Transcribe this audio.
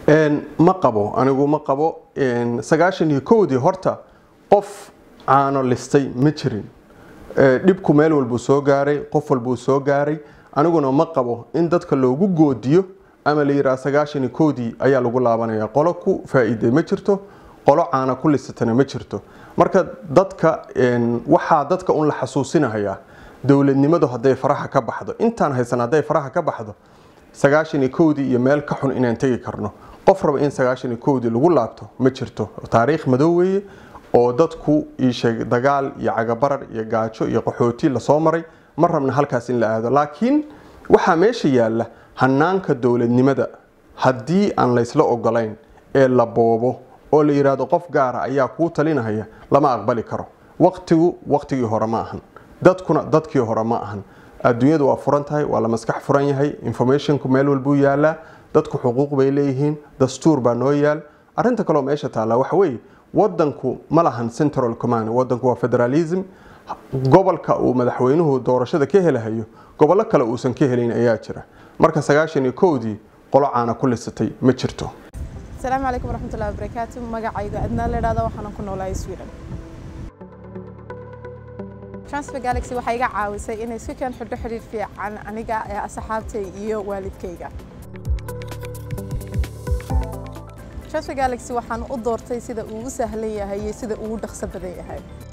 ma qabo anigu ma qabo sagaashan iyo kowdii horta qof caano listay ma jirin dhibku meel walbuu soo gaaray qof walbuu soo gaaray aniguna ma qabo in dadka loogu goodiyo ama la yidhaha sagaashan iyo kowdii ayaa lagu laabanaya qolo ku faa-iiday ma jirto qolo caana ku lisatana ma jirto marka dadka waxaa dadka un la xasuusinahayaa dowladnimadu hadday faraha ka baxdo intaan haysan hadday faraha ka baxdo sagaashan iyo kowdii iyo meel ka xun inaan tegi karno qof raba in sagaashan iyo kowdii lagu laabto ma jirto taariikh madow weeye oo dadku iisheeg dagaal iyo cagabarar iyo gaajo iyo qaxooti lasoo maray ma rabna halkaas in la aado laakiin waxaa meesha yaalla hanaanka dowladnimada haddii aan laysla ogolayn ee la boobo oo la yidhaahdo qof gaara ayaa kuu talinahaya lama aqbali karo waqtigu waqtigii hore ma ahan dadkuna dadkii hore ma ahan adduunyadu waa furan tahay waa la maskax furan yahay informationku meel walbuu yaalaa dadku xuquuq bay leeyihiin dastuur baa noo yaal arinta kaleo meesha taalla waxa weeye wadanku ma lahan central command wadanku waa federalism gobolka uu madaxweynuhu doorashada ka helahayo gobollo kale uusan ka helayn ayaa jira marka sagaashan iyo kowdii qolo caana ku lisatay ma jirto asalaamu calaykum waraxmatullahi wabarakaatu magacayga adnaa la idhahda waxaanan ku noolahay sweden transfer galaxy waxay iga caawisay inay si keen xidho xidhiir fiican aniga ee asxaabtay iyo waalidkayga transfer galaxy waxaan u doortay sida ugu sahlan yahay iyo sida ugu dhaqso badan yahay